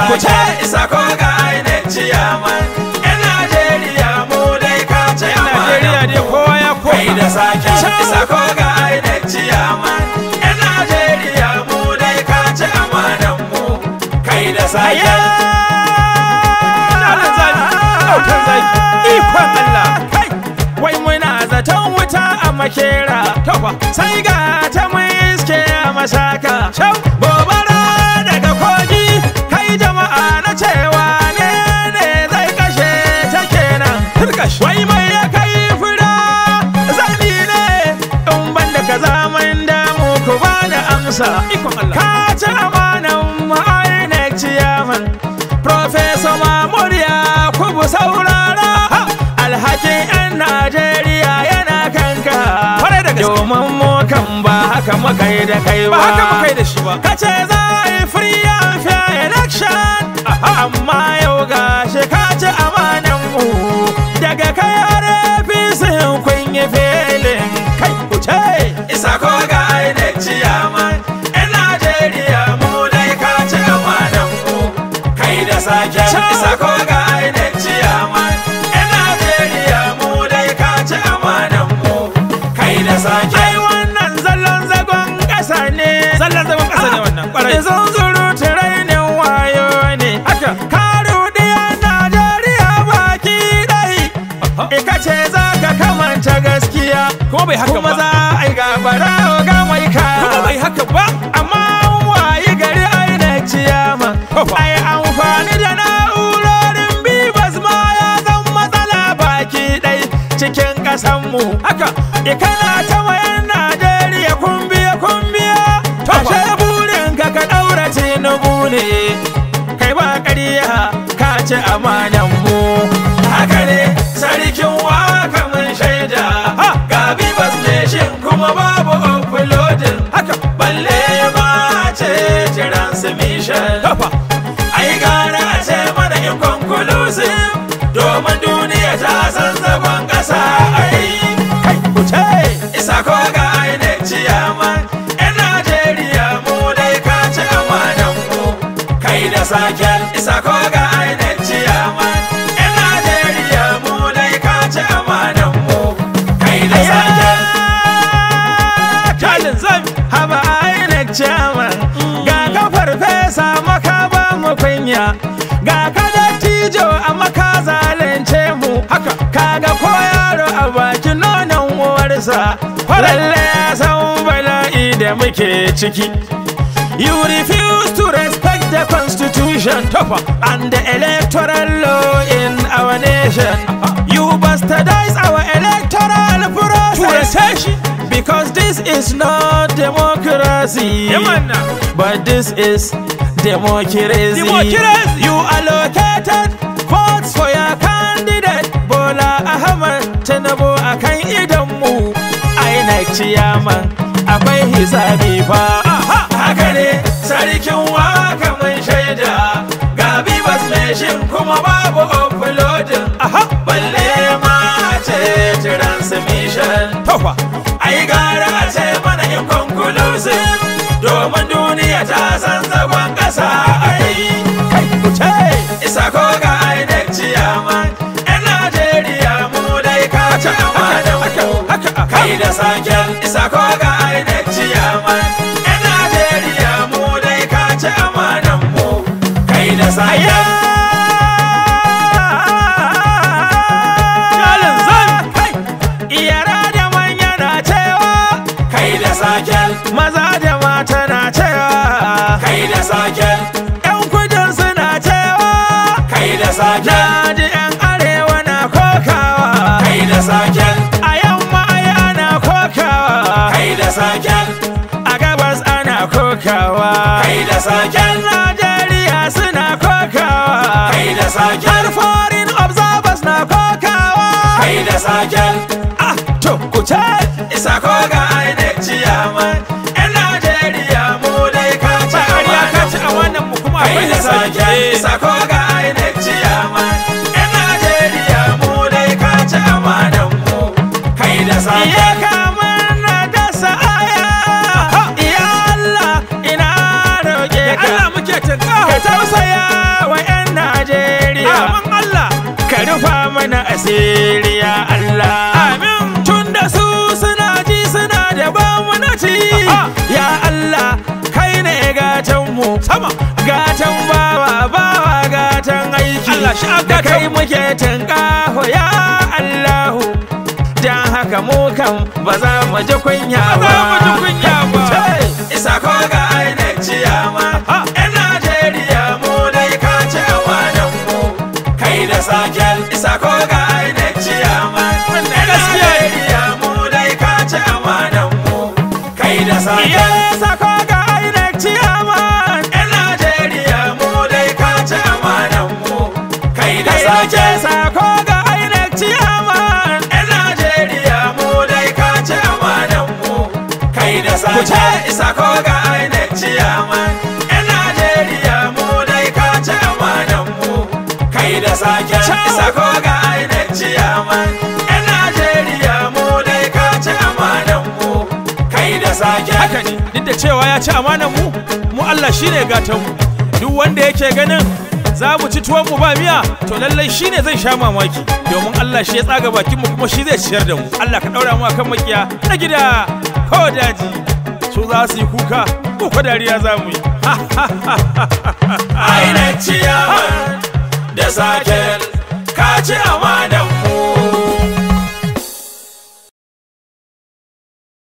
sake isa ko ga INEC ciyaman yan Najeriya mu dai ka ce Najeriya dai kowa ya kai koma da sake isa ko ga INEC ciyaman yan Najeriya mu dai ka ce amanan mu kai da sake Jalan zaki, autan zaki, ikon Allah. Kai, wai muna zaton wuta a makera. Tofa, sai ga ta mai iske a masaka. Shau, gobara daga kogi. Kai jama'a na cewa ne ne zai kashe ta kenan. Wai mai ya kai fura zani ne in ban da ka zaman damu ku ba da amsa. Ikon Allah. Ka ci amanan ma'ainek ciyaman. Professor Mahmud Yakubu saurara alhakin 'yan Najeriya yana kanka. Kwarai da gaske. Domin mu kan ba haka muka yi da kai ba. Ba haka muka yi da shi ba. Kace za a yi free and fair election. Amma yau ga shi ka ci amanan mu. Daga kai har APC kun yi filin kai ku ce. isa ko ga INEC ciyaman yan Najeriya mu dai ka ci amanan mu kai da sake isa ko ga INEC ciyaman yan Najeriya mu dai ka ci amanan mu kai da sake Ai wannan zallon zagon ƙasa ne. Zallan zagon ƙasa ne wannan, ƙwarai. Izon zuru rainin wayo ne. Haka. Ka ruɗiya Najeriya baki ɗai. Ika ce za ka kamanta gaskiya. Kuma bai haka Kuma ba. za a yi gabara ga mai ka. kuma bai haka ba Amma an wayi gari ainihin ciyama. Tofa. Ai amfani da na'urorin bibas ma ya zan matsala baki ɗai cikin ƙasanmu. haka Ikana ta wayan Najeriya kumbiya kumbiya Tofa. Ashe burin ka ka ɗaura tinubu ne Kai ba ƙarya ka ci amanan mu haka ne sarkin waka mun shaida ga bibas nation kuma babu uploading Haka balle ma ce transmission Tofa ai gara a ce mana inconclusive domin duniya ta san zagon ƙasa ai kai ku ce isa ko ga INEC ciyaman yan Najeriya mu dai ka ci amanan mu kai da saken isa ko ga INEC ciyaman yan Najeriya mu dai ka ci amanan mu kai da saken Jalin zan haba INEC chairman Ga ka farfesa maka ba mu kunya Ga ka dattijo a maka zalunce mu Haka. Kaga ko yaro a baki nonon uwarsa Lalle ya san bala'i da muke ciki You refuse to respect the constitution Tofa. and the electoral law in our nation. You bastardize our electoral process. Turance shi. Because this is not democracy. Yamanna. But this is democracy. Democracy. You allocated votes for your candidate Bola Ahmed Tinubu akan idonmu. INEC ciyaman akwai hisabi fa. Aha, haka ne sarkin waka mun shaida ga bibas nation kuma babu uploading Aha. balle ma ce transmission Tofa. ai gara a ce mana inconclusive domin duniya ta san zagon ƙasa ai Kai ku ce. isa ko ga INEC ciyaman yan Najeriya mu dai ka ci amanan mu kai da saken isa ko ga INEC ciyaman yan Najeriya mu dai ka ci amanan mu kai da saken Jalin zan kai Yara da manya na cewa kai da saken Maza da mata na cewa kai da saken Yan kudin suna cewa kai da saken Na ji yan arewa na kokawa kai da saken A yamma ai ana kokawa kai da saken A gabas ana kokawa kai da saken Najeriya suna kokawa kai da saken Har foreign observers na kokawa kai da saken Ah, to ku ce isa ko ga INEC ciyaman yan Najeriya mu dai ka ci Ƙarya ka ci amanan amanan mu kuma kai akwai da hisabi. saken isa ko ga INEC ciyaman yan Najeriya mu dai ka ci amanan mu kai da Iya saken kamar na dasa aya Ya Allah ina roƙe ka Allah muke tunkaho Ka tausaya asiri ya Allah amin tun da su suna ji suna da ba mu na ci ya Allah kai ne gatan mu sama gatan bawa bawa gatan aiki Allah shi da kai muke tunƙaho ya Allahu dan haka mu kan ba za mu ji kunya ba za mu ji kunya ba. isa ko ga INEC ciyama yan Najeriya mu dai ka ce amanan mu kai da sakel isa ko ga INEC ciyama yan Najeriya mu dai ka ce amanan mu kai da sakel Iya sako ga INEC ciyaman yan Najeriya mu dai ka ce amanan mu kai da Kai sakel nake sako ga INEC ciyaman yan Najeriya mu dai ka ce amanan mu kai da Ku ce. sakel isa ko ga INEC ciyaman yan Najeriya mu dai ka ce amanan mu kai da sakel Ciao. isa ko ga INEC ciyaman yan Najeriya mu dai ka ce amanan mu kai da sakel haka ne duk da cewa ya ci amanan mu mu Allah shine gatan mu duk wanda yake ganin za mu ci tuwon mu ba miya to lallai shine zai sha mamaki domin Allah shi ya tsaga bakin mu kuma shi zai ciyar da mu Allah ka daura mu akan makiya na gida ko daji su za su yi kuka ko ko dariya za mu yi INEC ciyaman da sakel ka ci amanan